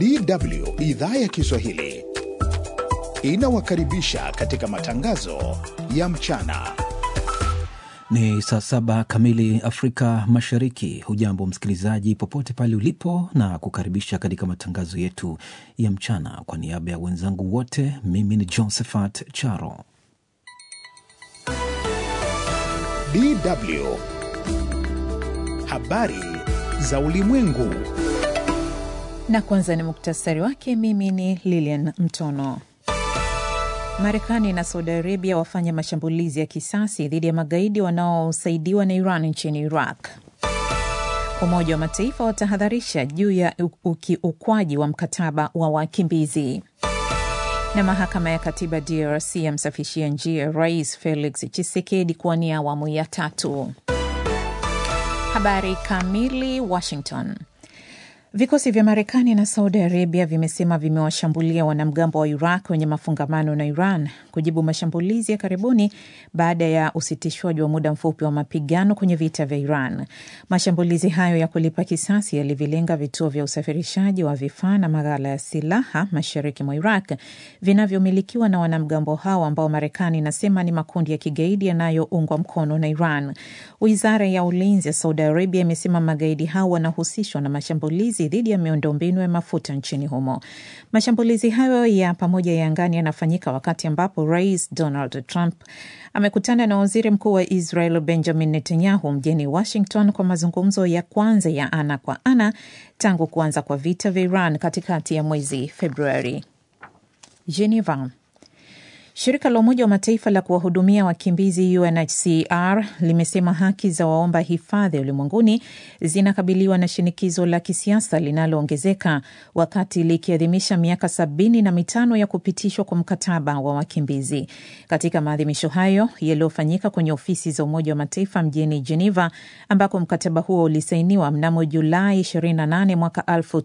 DW idhaa ya Kiswahili inawakaribisha katika matangazo ya mchana. Ni saa saba kamili Afrika Mashariki. Hujambo msikilizaji, popote pale ulipo, na kukaribisha katika matangazo yetu ya mchana. Kwa niaba ya wenzangu wote, mimi ni Josephat Charo. DW habari za ulimwengu. Na kwanza ni muktasari wake. Mimi ni Lilian Mtono. Marekani na Saudi Arabia wafanya mashambulizi ya kisasi dhidi ya magaidi wanaosaidiwa na Iran nchini Iraq. Umoja wa Mataifa watahadharisha juu ya ukiukwaji wa mkataba wa wakimbizi. Na mahakama ya katiba DRC yamsafishia njia Rais Felix Tshisekedi kuwania awamu ya tatu. Habari kamili. Washington. Vikosi vya Marekani na Saudi Arabia vimesema vimewashambulia wanamgambo wa Iraq wenye mafungamano na Iran kujibu mashambulizi ya karibuni baada ya usitishwaji wa muda mfupi wa mapigano kwenye vita vya Iran. Mashambulizi hayo ya kulipa kisasi yalivilenga vituo vya usafirishaji wa vifaa na maghala ya silaha mashariki mwa Iraq vinavyomilikiwa na wanamgambo hao ambao Marekani inasema ni makundi ya kigaidi yanayoungwa mkono na Iran. Wizara ya ulinzi ya Saudi Arabia imesema magaidi hao wanahusishwa na mashambulizi dhidi ya miundombinu ya mafuta nchini humo. Mashambulizi hayo ya pamoja ya angani yanafanyika wakati ambapo Rais Donald Trump amekutana na waziri mkuu wa Israel Benjamin Netanyahu mjini Washington kwa mazungumzo ya kwanza ya ana kwa ana tangu kuanza kwa vita vya Iran katikati ya mwezi Februari. Geneva. Shirika la Umoja wa Mataifa la kuwahudumia wakimbizi UNHCR limesema haki za waomba hifadhi ulimwenguni zinakabiliwa na shinikizo la kisiasa linaloongezeka wakati likiadhimisha miaka sabini na mitano ya kupitishwa kwa mkataba wa wakimbizi. Katika maadhimisho hayo yaliyofanyika kwenye ofisi za Umoja wa Mataifa mjini Geneva, ambako mkataba huo ulisainiwa mnamo Julai 28 mwaka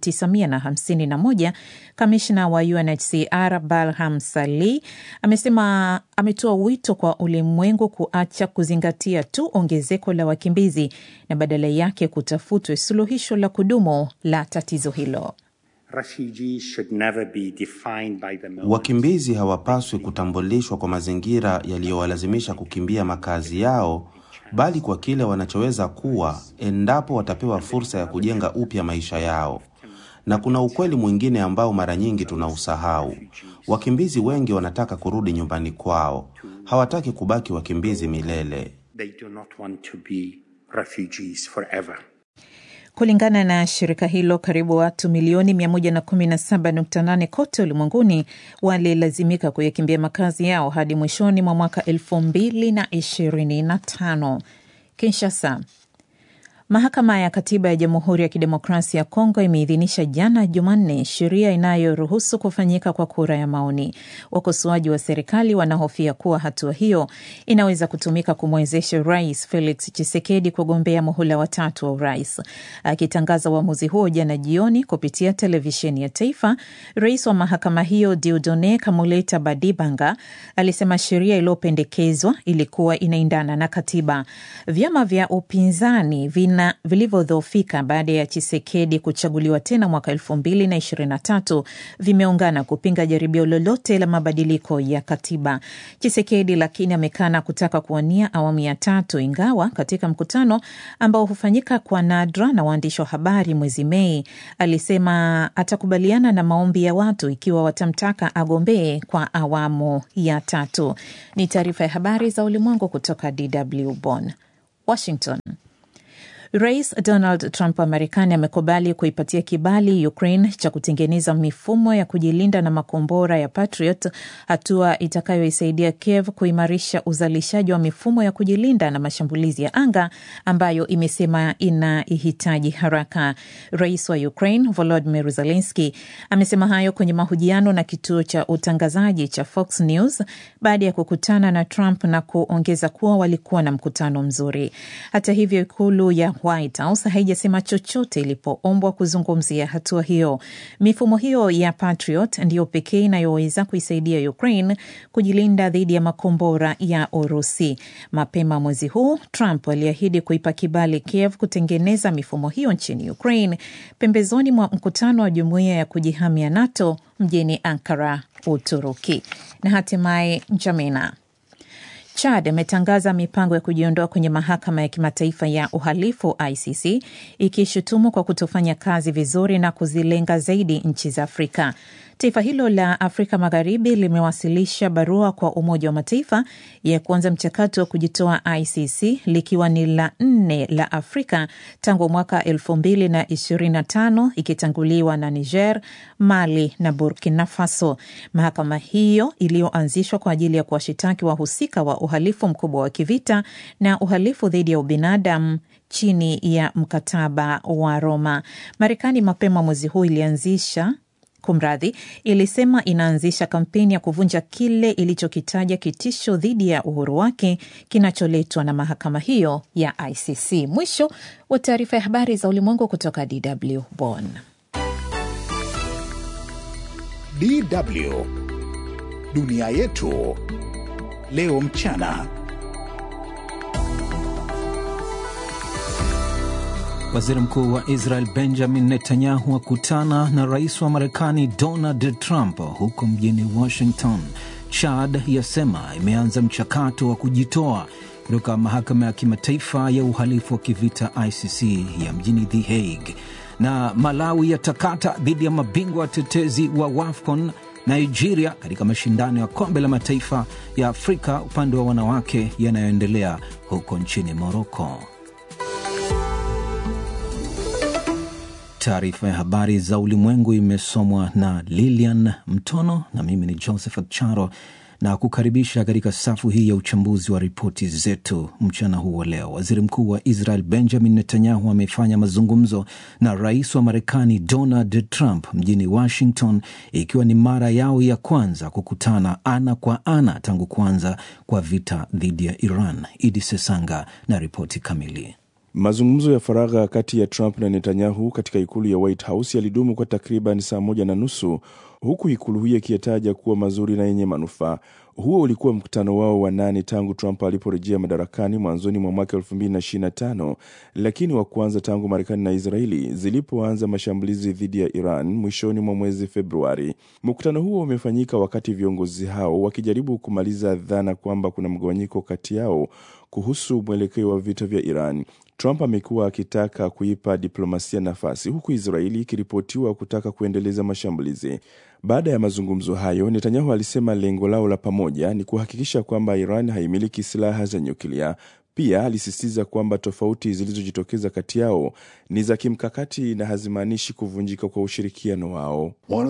1951, kamishna wa UNHCR Barham Salih amesema ametoa wito kwa ulimwengu kuacha kuzingatia tu ongezeko la wakimbizi na badala yake kutafutwe suluhisho la kudumu la tatizo hilo. Wakimbizi hawapaswi kutambulishwa kwa mazingira yaliyowalazimisha kukimbia makazi yao, bali kwa kile wanachoweza kuwa endapo watapewa fursa ya kujenga upya maisha yao. Na kuna ukweli mwingine ambao mara nyingi tunausahau. Wakimbizi wengi wanataka kurudi nyumbani kwao, hawataki kubaki wakimbizi milele. Kulingana na shirika hilo, karibu watu milioni 117.8 kote ulimwenguni walilazimika kuyakimbia makazi yao hadi mwishoni mwa mwaka 2025. Kinshasa. Mahakama ya Katiba ya Jamhuri ya Kidemokrasia ya Kongo imeidhinisha jana Jumanne sheria inayoruhusu kufanyika kwa kura ya maoni. Wakosoaji wa serikali wanahofia kuwa hatua hiyo inaweza kutumika kumwezesha Rais Felix Tshisekedi kugombea muhula watatu wa urais. Akitangaza uamuzi huo jana jioni kupitia televisheni ya taifa, rais wa mahakama hiyo Dieudonne Kamuleta Badibanga alisema sheria iliyopendekezwa ilikuwa inaendana na katiba. Vyama vya upinzani vina vilivyodhoofika baada ya Chisekedi kuchaguliwa tena mwaka elfu mbili na ishirini na tatu vimeungana kupinga jaribio lolote la mabadiliko ya katiba. Chisekedi lakini amekana kutaka kuwania awamu ya tatu, ingawa katika mkutano ambao hufanyika kwa nadra na waandishi wa habari mwezi Mei alisema atakubaliana na maombi ya watu ikiwa watamtaka agombee kwa awamu ya tatu. Ni taarifa ya habari za ulimwengu kutoka DW Bonn. Washington. Rais Donald Trump wa Marekani amekubali kuipatia kibali Ukraine cha kutengeneza mifumo ya kujilinda na makombora ya Patriot, hatua itakayoisaidia Kiev kuimarisha uzalishaji wa mifumo ya kujilinda na mashambulizi ya anga ambayo imesema inaihitaji haraka. Rais wa Ukraine Volodymyr Zelensky amesema hayo kwenye mahojiano na kituo cha utangazaji cha Fox News baada ya kukutana na Trump na kuongeza kuwa walikuwa na mkutano mzuri. Hata hivyo, ikulu ya White House haijasema chochote ilipoombwa kuzungumzia hatua hiyo. Mifumo hiyo ya Patriot ndiyo pekee inayoweza kuisaidia Ukraine kujilinda dhidi ya makombora ya Urusi. Mapema mwezi huu, Trump aliahidi kuipa kibali Kiev kutengeneza mifumo hiyo nchini Ukraine pembezoni mwa mkutano wa jumuiya ya kujihamia NATO mjini Ankara, Uturuki. Na hatimaye Njamena Chad imetangaza mipango ya kujiondoa kwenye mahakama ya kimataifa ya uhalifu ICC, ikishutumu kwa kutofanya kazi vizuri na kuzilenga zaidi nchi za Afrika. Taifa hilo la Afrika Magharibi limewasilisha barua kwa Umoja wa Mataifa ya kuanza mchakato wa kujitoa ICC likiwa ni la nne la Afrika tangu mwaka elfu mbili na ishirini na tano ikitanguliwa na Niger, Mali na Burkina Faso. Mahakama hiyo iliyoanzishwa kwa ajili ya kuwashitaki wahusika wa uhalifu mkubwa wa kivita na uhalifu dhidi ya ubinadamu chini ya mkataba wa Roma. Marekani mapema mwezi huu ilianzisha Kumradhi, ilisema inaanzisha kampeni ya kuvunja kile ilichokitaja kitisho dhidi ya uhuru wake kinacholetwa na mahakama hiyo ya ICC. Mwisho wa taarifa ya habari za ulimwengu kutoka DW Bonn. DW dunia yetu leo mchana. Waziri mkuu wa Israel Benjamin Netanyahu akutana na rais wa Marekani Donald Trump huko mjini Washington. Chad yasema imeanza mchakato wa kujitoa kutoka mahakama ya kimataifa ya uhalifu wa kivita ICC ya mjini The Hague. Na Malawi yatakata dhidi ya mabingwa watetezi wa WAFCON Nigeria katika mashindano ya kombe la mataifa ya Afrika upande wa wanawake yanayoendelea huko nchini Moroko. Taarifa ya habari za ulimwengu imesomwa na Lilian Mtono na mimi ni Josephat Charo na kukaribisha katika safu hii ya uchambuzi wa ripoti zetu mchana huu wa leo. Waziri mkuu wa Israel Benjamin Netanyahu amefanya mazungumzo na rais wa Marekani Donald Trump mjini Washington, ikiwa ni mara yao ya kwanza kukutana ana kwa ana tangu kuanza kwa vita dhidi ya Iran. Idi Sesanga na ripoti kamili. Mazungumzo ya faragha kati ya Trump na Netanyahu katika ikulu ya White House yalidumu kwa takriban saa moja na nusu huku ikulu hiyo ikiyataja kuwa mazuri na yenye manufaa. Huo ulikuwa mkutano wao wa nane tangu Trump aliporejea madarakani mwanzoni mwa mwaka 2025 lakini wa kwanza tangu Marekani na Israeli zilipoanza mashambulizi dhidi ya Iran mwishoni mwa mwezi Februari. Mkutano huo umefanyika wakati viongozi hao wakijaribu kumaliza dhana kwamba kuna mgawanyiko kati yao kuhusu mwelekeo wa vita vya Iran. Trump amekuwa akitaka kuipa diplomasia nafasi huku Israeli ikiripotiwa kutaka kuendeleza mashambulizi. Baada ya mazungumzo hayo, Netanyahu alisema lengo lao la pamoja ni kuhakikisha kwamba Iran haimiliki silaha za nyuklia. Pia alisisitiza kwamba tofauti zilizojitokeza kati yao ni za kimkakati na hazimaanishi kuvunjika kwa ushirikiano wao.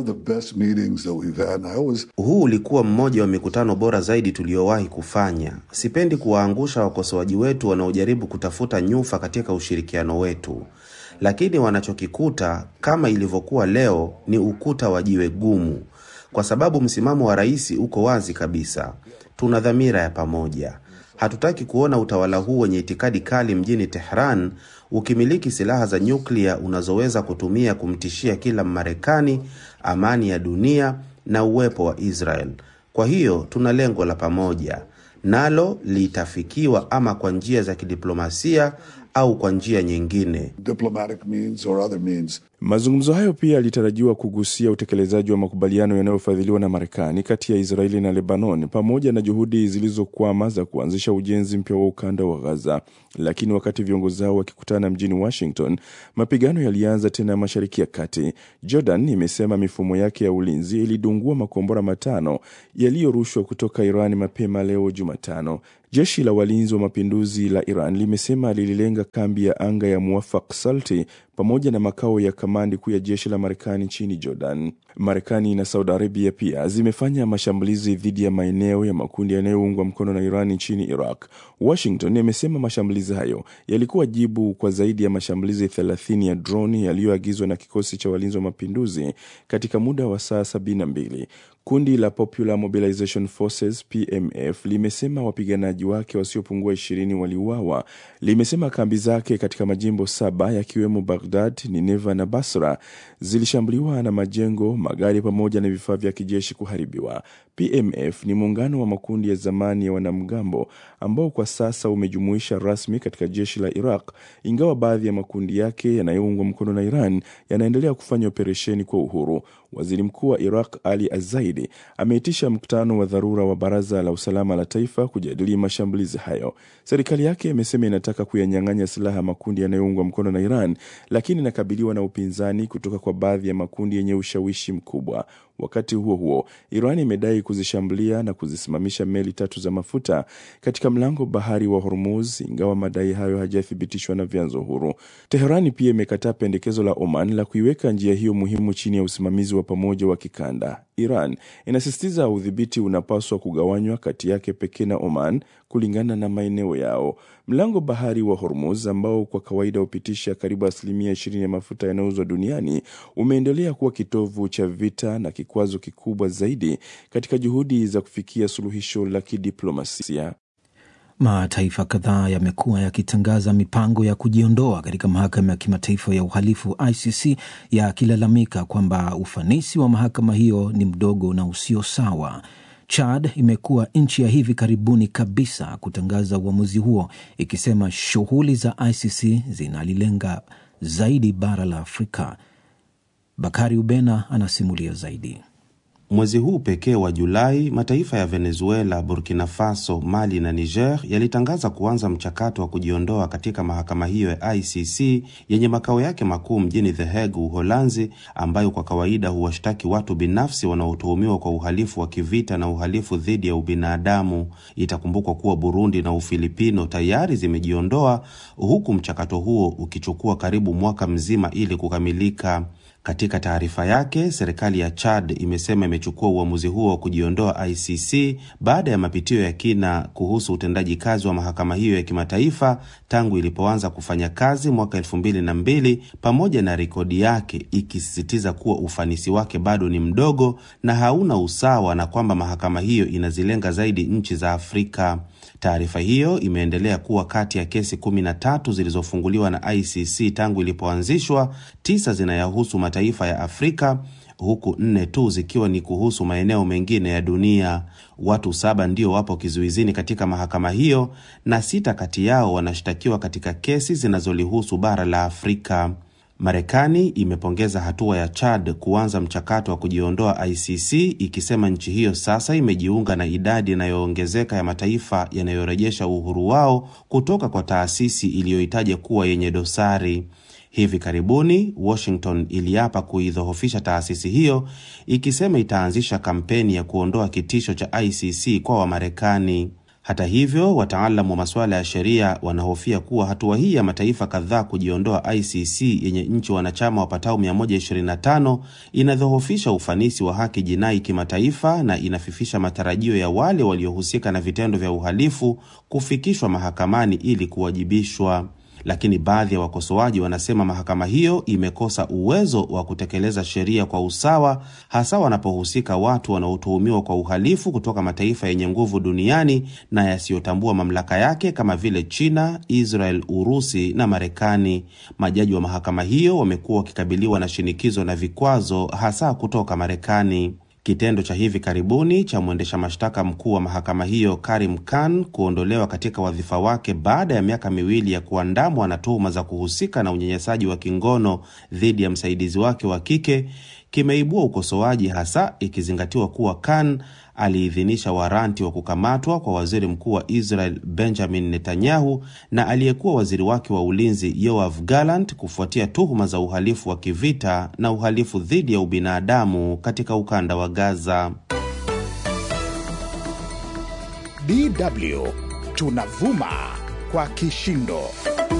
Always... huu ulikuwa mmoja wa mikutano bora zaidi tuliyowahi kufanya. Sipendi kuwaangusha wakosoaji wetu wanaojaribu kutafuta nyufa katika ushirikiano wetu, lakini wanachokikuta kama ilivyokuwa leo ni ukuta wa jiwe gumu, kwa sababu msimamo wa rais uko wazi kabisa. Tuna dhamira ya pamoja. Hatutaki kuona utawala huu wenye itikadi kali mjini Tehran ukimiliki silaha za nyuklia unazoweza kutumia kumtishia kila Mmarekani, amani ya dunia na uwepo wa Israel. Kwa hiyo tuna lengo la pamoja, nalo litafikiwa ama kwa njia za kidiplomasia au kwa njia nyingine. Mazungumzo hayo pia yalitarajiwa kugusia utekelezaji wa makubaliano yanayofadhiliwa na Marekani kati ya Israeli na Lebanon pamoja na juhudi zilizokwama za kuanzisha ujenzi mpya wa ukanda wa Gaza. Lakini wakati viongozi hao wakikutana mjini Washington, mapigano yalianza tena Mashariki ya Kati. Jordan imesema mifumo yake ya ulinzi ilidungua makombora matano yaliyorushwa kutoka Iran mapema leo Jumatano. Jeshi la walinzi wa mapinduzi la Iran limesema lililenga kambi ya anga ya Muwafaq Salti pamoja na makao ya kamandi kuu ya jeshi la Marekani nchini Jordan. Marekani na Saudi Arabia pia zimefanya mashambulizi dhidi ya maeneo ya makundi yanayoungwa mkono na Iran nchini Iraq. Washington imesema mashambulizi hayo yalikuwa jibu kwa zaidi ya mashambulizi 30 ya droni yaliyoagizwa na kikosi cha walinzi wa mapinduzi katika muda wa saa 72. Kundi la Popular Mobilization Forces PMF limesema wapiganaji wake wasiopungua ishirini waliuawa. Limesema kambi zake katika majimbo saba yakiwemo Baghdad, Nineva na Basra zilishambuliwa na majengo, magari pamoja na vifaa vya kijeshi kuharibiwa. PMF ni muungano wa makundi ya zamani ya wanamgambo ambao kwa sasa umejumuisha rasmi katika jeshi la Iraq, ingawa baadhi ya makundi yake yanayoungwa mkono na Iran yanaendelea kufanya operesheni kwa uhuru. Waziri Mkuu wa Iraq Ali Azaidi ameitisha mkutano wa dharura wa Baraza la Usalama la Taifa kujadili mashambulizi hayo. Serikali yake imesema inataka kuyanyang'anya silaha makundi yanayoungwa mkono na Iran, lakini inakabiliwa na upinzani kutoka kwa baadhi ya makundi yenye ushawishi mkubwa. Wakati huo huo, Iran imedai kuzishambulia na kuzisimamisha meli tatu za mafuta katika mlango bahari wa Hormuz, ingawa madai hayo hajathibitishwa na vyanzo huru. Teherani pia imekataa pendekezo la Oman la kuiweka njia hiyo muhimu chini ya usimamizi wa pamoja wa kikanda. Iran inasisitiza udhibiti unapaswa kugawanywa kati yake pekee na Oman kulingana na maeneo yao. Mlango bahari wa Hormuz ambao kwa kawaida hupitisha karibu asilimia ishirini ya mafuta yanayouzwa duniani umeendelea kuwa kitovu cha vita na kikwazo kikubwa zaidi katika juhudi za kufikia suluhisho la kidiplomasia. Mataifa kadhaa yamekuwa yakitangaza mipango ya kujiondoa katika mahakama ya kimataifa ya uhalifu ICC, yakilalamika kwamba ufanisi wa mahakama hiyo ni mdogo na usio sawa. Chad imekuwa nchi ya hivi karibuni kabisa kutangaza uamuzi huo, ikisema shughuli za ICC zinalilenga zaidi bara la Afrika. Bakari Ubena anasimulia zaidi. Mwezi huu pekee wa Julai, mataifa ya Venezuela, Burkina Faso, Mali na Niger yalitangaza kuanza mchakato wa kujiondoa katika mahakama hiyo ya ICC yenye makao yake makuu mjini The Hague, Uholanzi, ambayo kwa kawaida huwashtaki watu binafsi wanaotuhumiwa kwa uhalifu wa kivita na uhalifu dhidi ya ubinadamu. Itakumbukwa kuwa Burundi na Ufilipino tayari zimejiondoa, huku mchakato huo ukichukua karibu mwaka mzima ili kukamilika. Katika taarifa yake, serikali ya Chad imesema imechukua uamuzi huo wa kujiondoa ICC baada ya mapitio ya kina kuhusu utendaji kazi wa mahakama hiyo ya kimataifa tangu ilipoanza kufanya kazi mwaka elfu mbili na mbili, pamoja na rekodi yake ikisisitiza kuwa ufanisi wake bado ni mdogo na hauna usawa na kwamba mahakama hiyo inazilenga zaidi nchi za Afrika. Taarifa hiyo imeendelea kuwa kati ya kesi kumi na tatu zilizofunguliwa na ICC tangu ilipoanzishwa, tisa zinayahusu mataifa ya Afrika huku nne tu zikiwa ni kuhusu maeneo mengine ya dunia. Watu saba ndio wapo kizuizini katika mahakama hiyo na sita kati yao wanashtakiwa katika kesi zinazolihusu bara la Afrika. Marekani imepongeza hatua ya Chad kuanza mchakato wa kujiondoa ICC ikisema nchi hiyo sasa imejiunga na idadi inayoongezeka ya mataifa yanayorejesha uhuru wao kutoka kwa taasisi iliyoitaja kuwa yenye dosari. Hivi karibuni Washington iliapa kuidhoofisha taasisi hiyo ikisema itaanzisha kampeni ya kuondoa kitisho cha ICC kwa Wamarekani. Hata hivyo, wataalamu wa masuala ya sheria wanahofia kuwa hatua hii ya mataifa kadhaa kujiondoa ICC yenye nchi wanachama wapatao 125 inadhoofisha ufanisi wa haki jinai kimataifa na inafifisha matarajio ya wale waliohusika na vitendo vya uhalifu kufikishwa mahakamani ili kuwajibishwa. Lakini baadhi ya wakosoaji wanasema mahakama hiyo imekosa uwezo wa kutekeleza sheria kwa usawa, hasa wanapohusika watu wanaotuhumiwa kwa uhalifu kutoka mataifa yenye nguvu duniani na yasiyotambua mamlaka yake kama vile China, Israel, Urusi na Marekani. Majaji wa mahakama hiyo wamekuwa wakikabiliwa na shinikizo na vikwazo, hasa kutoka Marekani. Kitendo cha hivi karibuni cha mwendesha mashtaka mkuu wa mahakama hiyo Karim Khan kuondolewa katika wadhifa wake baada ya miaka miwili ya kuandamwa na tuhuma za kuhusika na unyanyasaji wa kingono dhidi ya msaidizi wake wa kike kimeibua ukosoaji, hasa ikizingatiwa kuwa Khan aliidhinisha waranti wa kukamatwa kwa waziri mkuu wa Israel Benjamin Netanyahu na aliyekuwa waziri wake wa ulinzi Yoav Gallant kufuatia tuhuma za uhalifu wa kivita na uhalifu dhidi ya ubinadamu katika ukanda wa Gaza. DW tunavuma kwa kishindo.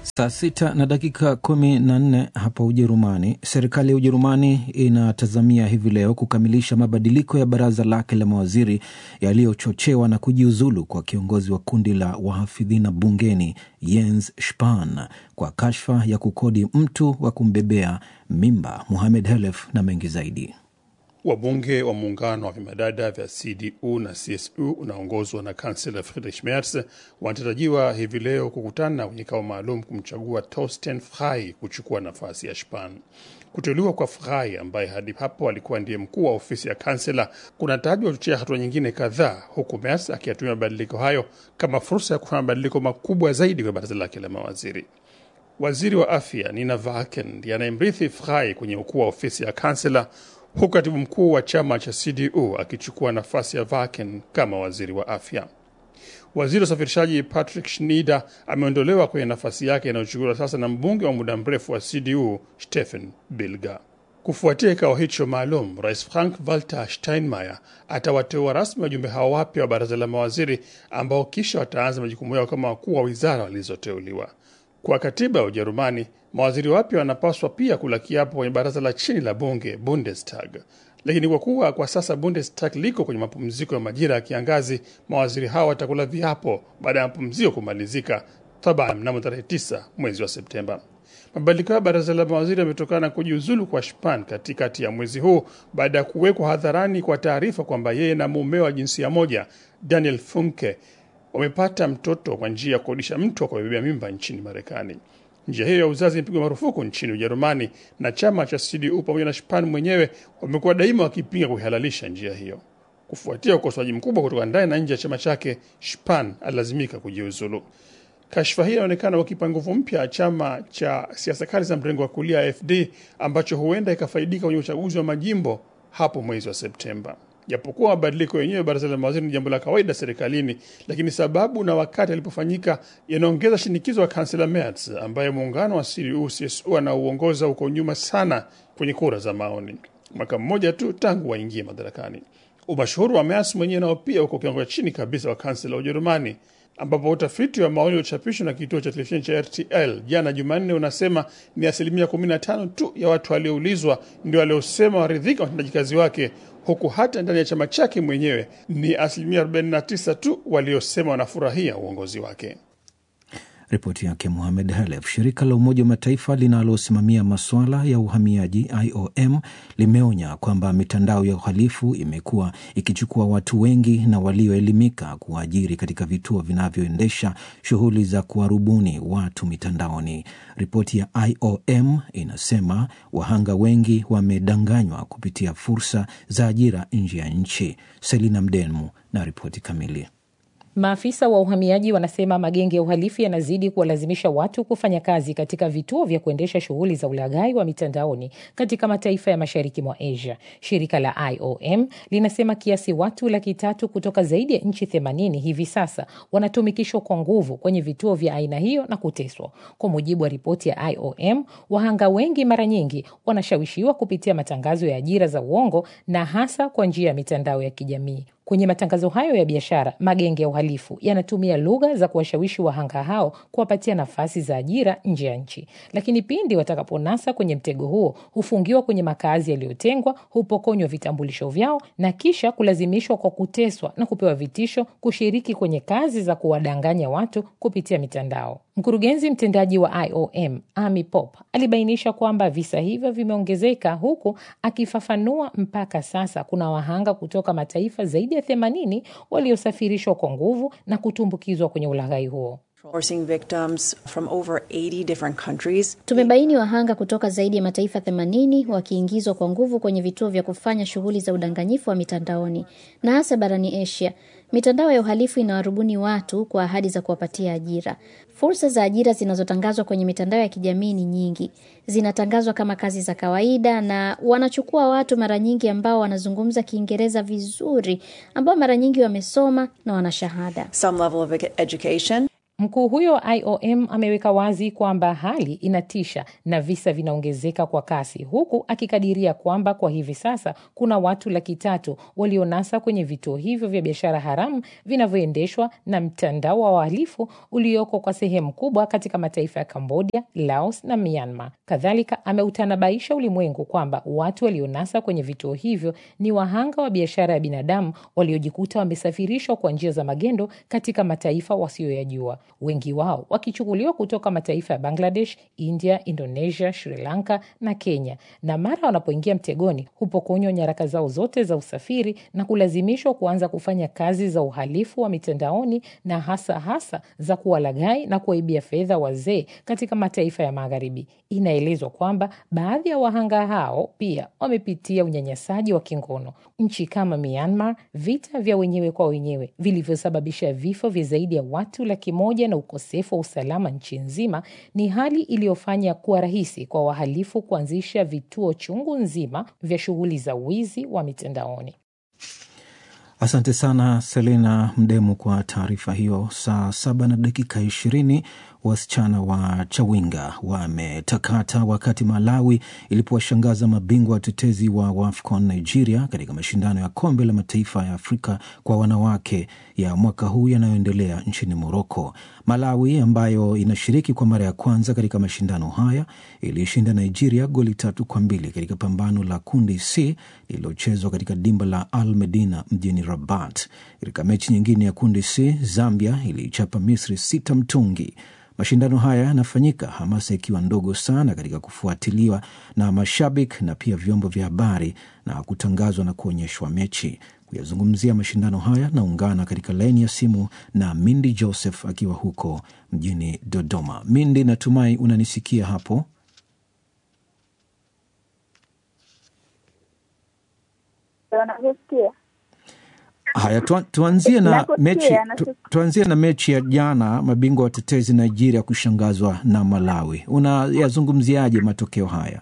Saa sita na dakika kumi na nne hapa Ujerumani. Serikali ya Ujerumani inatazamia hivi leo kukamilisha mabadiliko ya baraza lake la mawaziri yaliyochochewa na kujiuzulu kwa kiongozi wa kundi la wahafidhina bungeni Jens Spahn kwa kashfa ya kukodi mtu wa kumbebea mimba. Muhamed Helef na mengi zaidi. Wabunge wa muungano wa vimadada vya CDU na CSU unaongozwa na kansela Friedrich Merz wanatarajiwa hivi leo kukutana kwenye kikao maalum kumchagua Torsten Frei kuchukua nafasi ya Spahn. Kuteuliwa kwa Frei ambaye hadi hapo alikuwa ndiye mkuu wa ofisi ya kansela kunatajwa kuchochea hatua nyingine kadhaa, huku Merz akiyatumia mabadiliko hayo kama fursa ya kufanya mabadiliko makubwa zaidi kwa baraza lake la mawaziri. Waziri wa afya Nina Vaken ndiye anayemrithi Frei kwenye ukuu wa ofisi ya kansela huku katibu mkuu wa chama cha CDU akichukua nafasi ya Vaken kama waziri wa afya. Waziri wa usafirishaji Patrick Schneider ameondolewa kwenye nafasi yake inayochukuliwa sasa na mbunge wa muda mrefu wa CDU Stephen Bilger. Kufuatia kikao hicho maalum, Rais Frank Walter Steinmeier atawateua rasmi wajumbe hao wapya wa baraza la mawaziri ambao kisha wataanza majukumu yao kama wakuu wa wizara walizoteuliwa. Kwa katiba ya Ujerumani, mawaziri wapya wanapaswa pia kula kiapo kwenye baraza la chini la bunge Bundestag. Lakini kwa kuwa kwa sasa Bundestag liko kwenye mapumziko ya majira ya kiangazi, mawaziri hao watakula viapo baada ya mapumziko kumalizika, taba mnamo tarehe 9 mwezi wa Septemba. Mabadiliko ya baraza la mawaziri yametokana na kujiuzulu kwa Spahn katikati ya mwezi huu baada ya kuwekwa hadharani kwa taarifa kwamba yeye na mumeo wa jinsia moja Daniel Funke wamepata mtoto kwa njia ya kukodisha mtu wa kubebea mimba nchini Marekani. Njia hiyo ya uzazi imepigwa marufuku nchini Ujerumani, na chama cha CDU pamoja na Spahn mwenyewe wamekuwa daima wakipinga kuihalalisha njia hiyo. Kufuatia ukosoaji mkubwa kutoka ndani na nje ya chama chake, Spahn alilazimika kujiuzulu. Kashfa hii inaonekana wakipa nguvu mpya ya chama cha siasa kali za mrengo wa kulia AfD ambacho huenda ikafaidika kwenye uchaguzi wa majimbo hapo mwezi wa Septemba. Japokuwa mabadiliko yenyewe baraza la mawaziri ni jambo la kawaida serikalini, lakini sababu na wakati alipofanyika yanaongeza shinikizo wa kansela Merz ambaye muungano wa CDU CSU anauongoza uko nyuma sana kwenye kura za maoni, mwaka mmoja tu tangu waingie madarakani. Umashuhuri wa Merz mwenyewe nao pia uko kiwango cha chini kabisa wa kansela wa Ujerumani, ambapo utafiti wa maoni uliochapishwa na kituo cha televisheni cha RTL jana Jumanne unasema ni asilimia 15 tu ya watu walioulizwa ndio waliosema waridhika na utendaji kazi wake huku hata ndani ya chama chake mwenyewe ni asilimia 49 tu waliosema wanafurahia uongozi wake. Ripoti yake Muhamed Halef. Shirika la Umoja wa Mataifa linalosimamia masuala ya uhamiaji IOM limeonya kwamba mitandao ya uhalifu imekuwa ikichukua watu wengi na walioelimika kuwaajiri katika vituo vinavyoendesha shughuli za kuwarubuni watu mitandaoni. Ripoti ya IOM inasema wahanga wengi wamedanganywa kupitia fursa za ajira nje ya nchi. Selina Mdemu na ripoti kamili. Maafisa wa uhamiaji wanasema magenge ya uhalifu yanazidi kuwalazimisha watu kufanya kazi katika vituo vya kuendesha shughuli za ulaghai wa mitandaoni katika mataifa ya mashariki mwa Asia. Shirika la IOM linasema kiasi watu laki tatu kutoka zaidi ya nchi themanini hivi sasa wanatumikishwa kwa nguvu kwenye vituo vya aina hiyo na kuteswa. Kwa mujibu wa ripoti ya IOM, wahanga wengi mara nyingi wanashawishiwa kupitia matangazo ya ajira za uongo na hasa kwa njia ya mitandao ya kijamii. Kwenye matangazo hayo ya biashara, magenge ya uhalifu yanatumia lugha za kuwashawishi wahanga hao kuwapatia nafasi za ajira nje ya nchi, lakini pindi watakaponasa kwenye mtego huo, hufungiwa kwenye makazi yaliyotengwa, hupokonywa vitambulisho vyao na kisha kulazimishwa kwa kuteswa na kupewa vitisho kushiriki kwenye kazi za kuwadanganya watu kupitia mitandao. Mkurugenzi mtendaji wa IOM Amy Pop alibainisha kwamba visa hivyo vimeongezeka, huku akifafanua mpaka sasa kuna wahanga kutoka mataifa zaidi ya themanini waliosafirishwa kwa nguvu na kutumbukizwa kwenye ulaghai huo. Tumebaini wahanga kutoka zaidi ya mataifa 80 wakiingizwa kwa nguvu kwenye vituo vya kufanya shughuli za udanganyifu wa mitandaoni na hasa barani Asia. Mitandao ya uhalifu inawarubuni watu kwa ahadi za kuwapatia ajira. Fursa za ajira zinazotangazwa kwenye mitandao ya kijamii ni nyingi, zinatangazwa kama kazi za kawaida, na wanachukua watu mara nyingi ambao wanazungumza Kiingereza vizuri, ambao mara nyingi wamesoma na wana shahada. Some level of education. Mkuu huyo wa IOM ameweka wazi kwamba hali inatisha na visa vinaongezeka kwa kasi, huku akikadiria kwamba kwa hivi sasa kuna watu laki tatu walionasa kwenye vituo hivyo vya biashara haramu vinavyoendeshwa na mtandao wa wahalifu ulioko kwa sehemu kubwa katika mataifa ya Cambodia, Laos na Myanmar. Kadhalika ameutanabaisha ulimwengu kwamba watu walionasa kwenye vituo hivyo ni wahanga wa biashara ya binadamu waliojikuta wamesafirishwa kwa njia za magendo katika mataifa wasiyoyajua wengi wao wakichukuliwa kutoka mataifa ya Bangladesh, India, Indonesia, Sri Lanka na Kenya, na mara wanapoingia mtegoni hupokonywa nyaraka zao zote za usafiri na kulazimishwa kuanza kufanya kazi za uhalifu wa mitandaoni na hasa hasa za kuwalaghai na kuwaibia fedha wazee katika mataifa ya Magharibi. Inaelezwa kwamba baadhi ya wahanga hao pia wamepitia unyanyasaji wa kingono. Nchi kama Myanmar, vita vya wenyewe kwa wenyewe vilivyosababisha vifo vya zaidi ya watu laki moja na ukosefu wa usalama nchi nzima, ni hali iliyofanya kuwa rahisi kwa wahalifu kuanzisha vituo chungu nzima vya shughuli za wizi wa mitandaoni. Asante sana Selena Mdemu kwa taarifa hiyo. Saa saba na dakika ishirini wasichana wa Chawinga wametakata wakati Malawi ilipowashangaza mabingwa watetezi wa WAFCON Nigeria katika mashindano ya kombe la mataifa ya Afrika kwa wanawake ya mwaka huu yanayoendelea nchini Moroko. Malawi ambayo inashiriki kwa mara ya kwanza katika mashindano haya ilishinda Nigeria goli tatu kwa mbili katika pambano la kundi C lililochezwa katika dimba la Al Medina mjini Rabat. Katika mechi nyingine ya kundi C, Zambia iliichapa Misri sita mtungi. Mashindano haya yanafanyika hamasa ikiwa ndogo sana katika kufuatiliwa na mashabiki na pia vyombo vya habari na kutangazwa na kuonyeshwa mechi. Kuyazungumzia mashindano haya naungana katika laini ya simu na Mindi Joseph akiwa huko mjini Dodoma. Mindi, natumai unanisikia hapo? Haya, tu, tuanzie na mechi tu, tuanzie na mechi ya jana, mabingwa watetezi Nigeria kushangazwa na Malawi. Unayazungumziaje matokeo haya?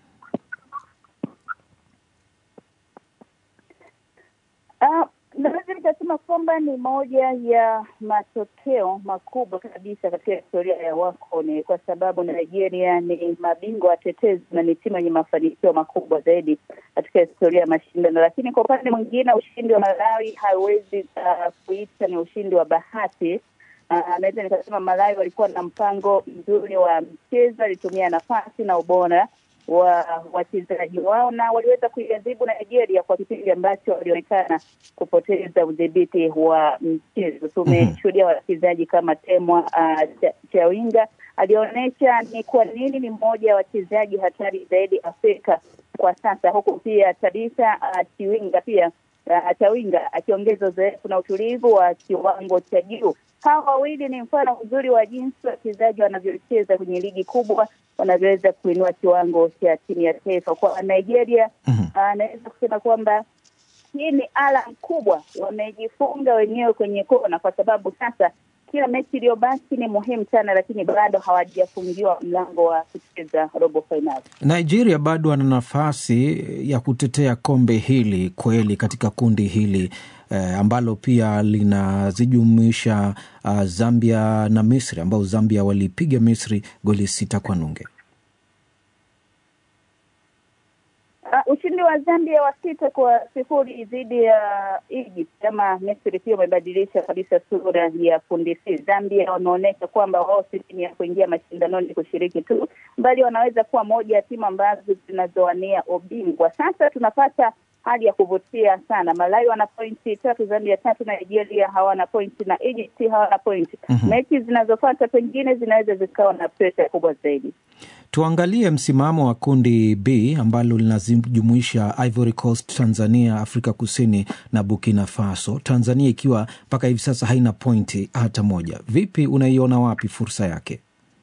Uh, naweza nikasema kwamba ni moja ya matokeo makubwa kabisa katika historia ya WAFCON kwa sababu Nigeria ni mabingwa watetezi na ni timu yenye mafanikio makubwa zaidi katika historia ya mashindano. Lakini kwa upande mwingine, ushindi wa Malawi hauwezi uh, kuita ni ushindi wa bahati. Uh, naweza nikasema Malawi walikuwa na mpango mzuri wa mchezo, alitumia nafasi na ubora wa wachezaji wao na waliweza kuiadhibu Nigeria kwa kipindi ambacho walionekana kupoteza udhibiti wa mchezo. Tumeshuhudia wachezaji kama Temwa uh, Chawinga alionyesha ni kwa nini ni mmoja wa wachezaji hatari zaidi Afrika kwa sasa, huku pia Tabitha uh, Chiwinga pia uh, Chawinga akiongeza uzoefu na utulivu wa kiwango cha juu. Hawa wawili ni mfano mzuri wa jinsi wachezaji wanavyocheza kwenye ligi kubwa, wanavyoweza kuinua kiwango cha timu ya taifa. Kwa Nigeria anaweza uh, kusema kwamba hii ni alam kubwa, wamejifunga wenyewe kwenye kona, kwa sababu sasa kila mechi iliyobaki ni muhimu sana, lakini bado hawajafungiwa mlango wa kucheza robo fainali. Nigeria bado ana nafasi ya kutetea kombe hili kweli katika kundi hili eh, ambalo pia linazijumuisha uh, Zambia na Misri ambao Zambia walipiga Misri goli sita kwa nunge. Uh, ushindi wa Zambia wa sita kwa sifuri dhidi ya uh, Egypt ama Misri pia umebadilisha kabisa sura ya kundi C. Zambia wameonyesha kwamba wao si timu ya kuingia mashindanoni kushiriki tu, bali wanaweza kuwa moja ya timu ambazo zinazowania ubingwa. Sasa tunapata hali ya kuvutia sana. Malawi wana pointi tatu, Zambia tatu, Nigeria hawana pointi na Egypt hawana pointi. mm-hmm. Mechi zinazofuata pengine zinaweza zikawa na presha kubwa zaidi. Tuangalie msimamo wa kundi B ambalo linajumuisha Ivory Coast, Tanzania, Afrika Kusini na Burkina Faso. Tanzania ikiwa mpaka hivi sasa haina pointi hata moja. Vipi, unaiona wapi fursa yake?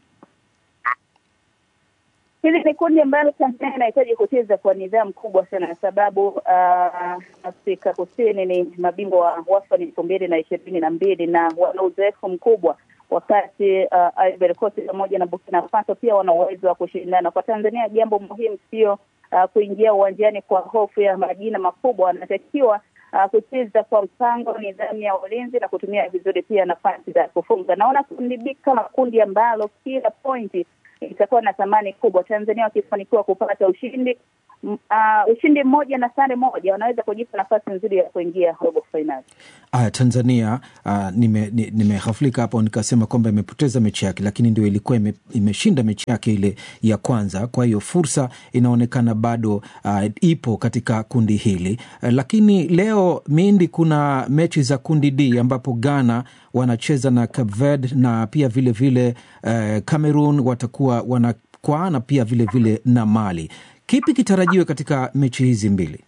Hili ni kundi ambalo Tanzania inahitaji kucheza kwa nidhamu kubwa sana, sababu uh, Afrika Kusini ni mabingwa wa WAFCON elfu mbili na ishirini na mbili na wana uzoefu mkubwa wakati uh, Ivory Coast pamoja na Burkina Faso pia wana uwezo wa kushindana. Kwa Tanzania, jambo muhimu sio uh, kuingia uwanjani kwa hofu ya majina makubwa, wanatakiwa uh, kucheza kwa mpango, nidhamu ya ulinzi na kutumia vizuri pia nafasi za kufunga. Naona kundi B kama kundi ambalo kila pointi itakuwa na thamani kubwa. Tanzania wakifanikiwa kupata ushindi uh, ushindi mmoja na sare moja, wanaweza kujipa nafasi nzuri ya kuingia robo fainali. Aya, Tanzania uh, nimehafulika nime hapo nikasema kwamba imepoteza mechi yake, lakini ndio ilikuwa ime, imeshinda mechi yake ile ya kwanza. Kwa hiyo fursa inaonekana bado uh, ipo katika kundi hili uh, lakini leo Mindi, kuna mechi za kundi D ambapo Ghana wanacheza na Cape Verde na pia vilevile vile, uh, Cameroon watakuwa wanakwaana pia vilevile vile na Mali. Kipi kitarajiwe katika mechi hizi mbili?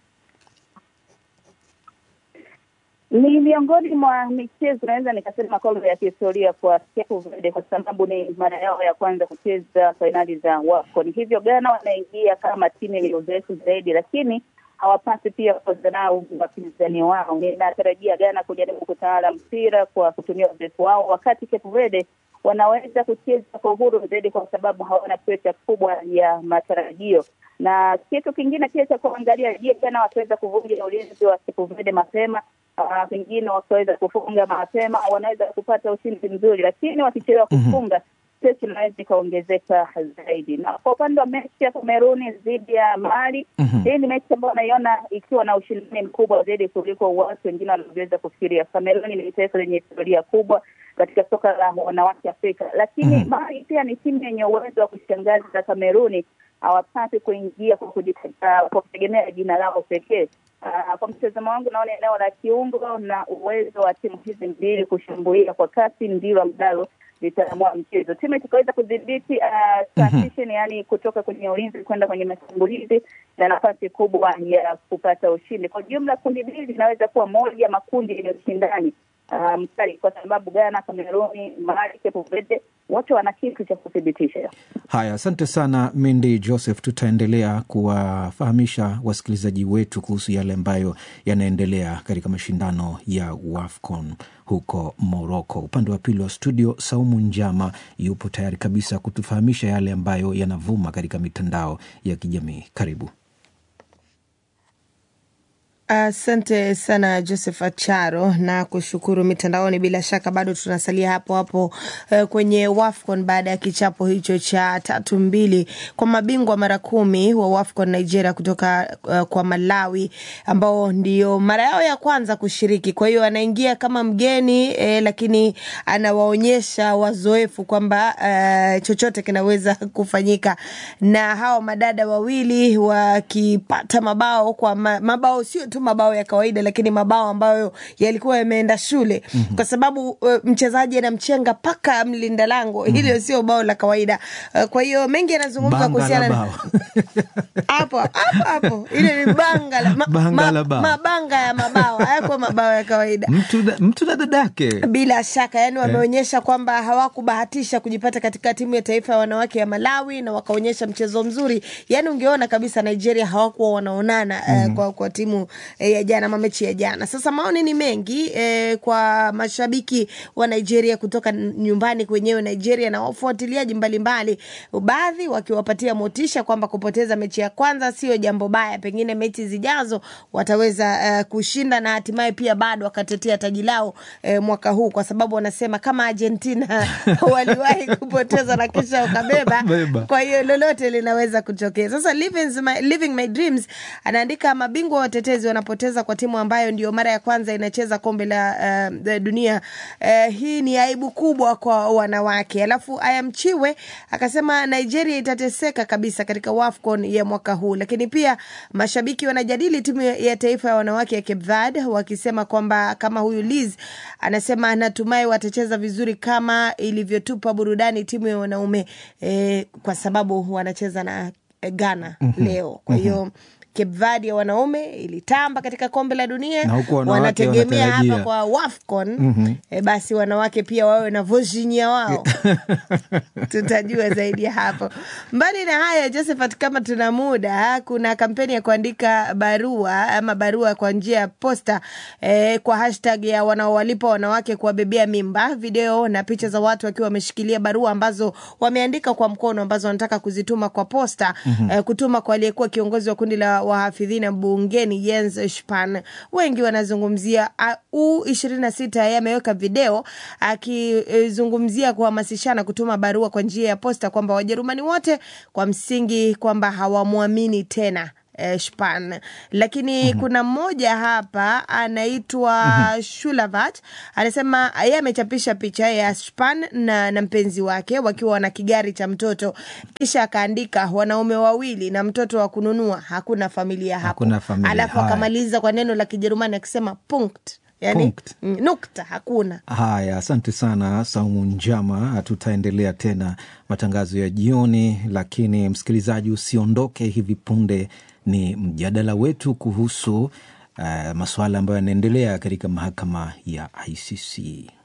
Ni miongoni mwa michezo naweza nikasema kwamba ya kihistoria kwa Cape Verde kwa sababu ni mara yao ya kwanza kucheza fainali za WAFCON. Hivyo Ghana wanaingia kama timu yenye uzoefu zaidi, lakini hawapasi pia kudharau wapinzani wao. Ninatarajia Ghana kujaribu kutawala mpira kwa kutumia uzoefu wao, wakati Cape Verde wanaweza kucheza kwa uhuru zaidi kwa sababu hawana presha kubwa ya matarajio. Na kitu kingine pia cha kuangalia, je, Ghana wataweza kuvunja ulinzi wa Cape Verde mapema Uh, pengine wakiweza kufunga mapema wanaweza kupata ushindi mzuri, lakini wakichelewa kufunga stress inaweza ikaongezeka zaidi. Na kwa upande wa mechi ya Kameruni dhidi ya Mali, hii ni mechi ambayo naiona ikiwa na ushindani mkubwa zaidi kuliko watu wengine wanavyoweza kufikiria. Kameruni ni taifa lenye historia kubwa katika soka la wanawake Afrika, lakini mm-hmm. Mali pia ni timu yenye uwezo wa kushangaza. Kameruni hawapasi kuingia kwa kutegemea jina lao pekee. Uh, kwa mtazamo wangu naona eneo la kiungo na uwezo wa timu hizi mbili kushambulia kwa kasi ndilo ambalo litaamua mchezo. Timu itakaweza kudhibiti uh, transition, mm-hmm. yani kutoka kwenye ulinzi kwenda kwenye mashambulizi na nafasi kubwa ya kupata ushindi. Kwa jumla, kundi hili linaweza kuwa moja ya makundi yenye ushindani mkali um, kwa sababu Ghana, Kameruni, Mali, Cape Verde wote wana kitu cha kuthibitisha. Haya, asante sana Mindi Joseph. Tutaendelea kuwafahamisha wasikilizaji wetu kuhusu yale ambayo yanaendelea katika mashindano ya WAFCON huko Moroko. Upande wa pili wa studio, Saumu Njama yupo tayari kabisa kutufahamisha yale ambayo yanavuma katika mitandao ya kijamii. Karibu. Asante uh, sana Joseph Acharo na kushukuru mitandaoni. Bila shaka bado tunasalia hapo hapo uh, kwenye WAFCON baada ya kichapo hicho cha tatu mbili kwa mabingwa mara kumi wa WAFCON Nigeria kutoka uh, kwa Malawi ambao ndio mara yao ya kwanza kushiriki. Kwa hiyo anaingia kama mgeni eh, lakini anawaonyesha wazoefu kwamba uh, chochote kinaweza kufanyika, na hawa madada wawili wakipata mabao kwa ma, mabao sio tu mabao ya kawaida lakini mabao ambayo yalikuwa yameenda shule mm-hmm. kwa sababu uh, mchezaji anamchenga paka mlinda lango mm-hmm. hilo sio bao la kawaida uh, kwa hiyo mengi yanazungumzwa kuhusiana hapo hapo hapo ile ni banga la ma, banga la ma, mabanga ya mabao hayakuwa mabao ya kawaida mtu, mtu na dadake bila shaka yani wameonyesha eh, kwamba hawakubahatisha kujipata katika timu ya taifa ya wanawake ya Malawi na wakaonyesha mchezo mzuri yani ungeona kabisa Nigeria hawakuwa wanaonana mm-hmm. uh, kwa, kwa timu e, ya jana ama mechi ya jana. Sasa maoni ni mengi e, kwa mashabiki wa Nigeria kutoka nyumbani kwenyewe Nigeria na wafuatiliaji mbalimbali, baadhi wakiwapatia motisha kwamba kupoteza mechi ya kwanza sio jambo baya, pengine mechi zijazo wataweza uh, kushinda na hatimaye pia bado wakatetea taji lao uh, mwaka huu, kwa sababu wanasema kama Argentina waliwahi kupoteza na kisha wakabeba, kwa hiyo lolote linaweza kutokea. Sasa living my, living my dreams anaandika mabingwa watetezi wanapoteza kwa timu ambayo ndio mara ya kwanza inacheza kombe la uh, dunia. Uh, hii ni aibu kubwa kwa wanawake. Alafu Ayamchiwe akasema Nigeria itateseka kabisa katika WAFCON ya mwaka huu, lakini pia mashabiki wanajadili timu ya taifa ya wanawake ya Cape Verde wakisema kwamba kama huyu Liz anasema anatumai watacheza vizuri kama ilivyotupa burudani timu ya wanaume eh, kwa sababu wanacheza na Ghana mm-hmm. leo kwa hiyo mm-hmm. Cape Verde ya wanaume ilitamba katika kombe la dunia, wanategemea hapa kwa WAFCON mm-hmm. E, basi wanawake pia wawe na Virginia wao tutajua zaidi ya hapo. Mbali na haya, Josephat, kama tuna muda, kuna kampeni ya kuandika barua ama barua kwa njia ya posta e, kwa hashtag ya wanaowalipa wanawake kuwabebea mimba, video na picha za watu wakiwa wameshikilia barua ambazo wameandika kwa mkono ambazo wanataka kuzituma kwa posta mm-hmm. e, kutuma kwa aliyekuwa kiongozi wa kundi la wahafidhina bungeni Jens Spahn. Wengi wanazungumzia U ishirini na sita yeye ameweka video akizungumzia kuhamasishana kutuma barua kwa njia ya posta kwamba Wajerumani wote kwa msingi kwamba hawamwamini tena eh, Spahn. Lakini mm-hmm. kuna mmoja hapa anaitwa mm-hmm. Shulavat anasema yeye amechapisha picha ya Spahn na, na mpenzi wake wakiwa na kigari cha mtoto, kisha akaandika wanaume wawili na mtoto wa kununua, hakuna familia hapo. Hakuna familia. Alafu Haya. akamaliza kwa neno la Kijerumani akisema punkt, yani Punkt. mm, nukta, hakuna. Haya, asante sana Saumu Njama. Tutaendelea tena matangazo ya jioni, lakini msikilizaji, usiondoke. Hivi punde ni mjadala wetu kuhusu uh, masuala ambayo yanaendelea katika mahakama ya ICC.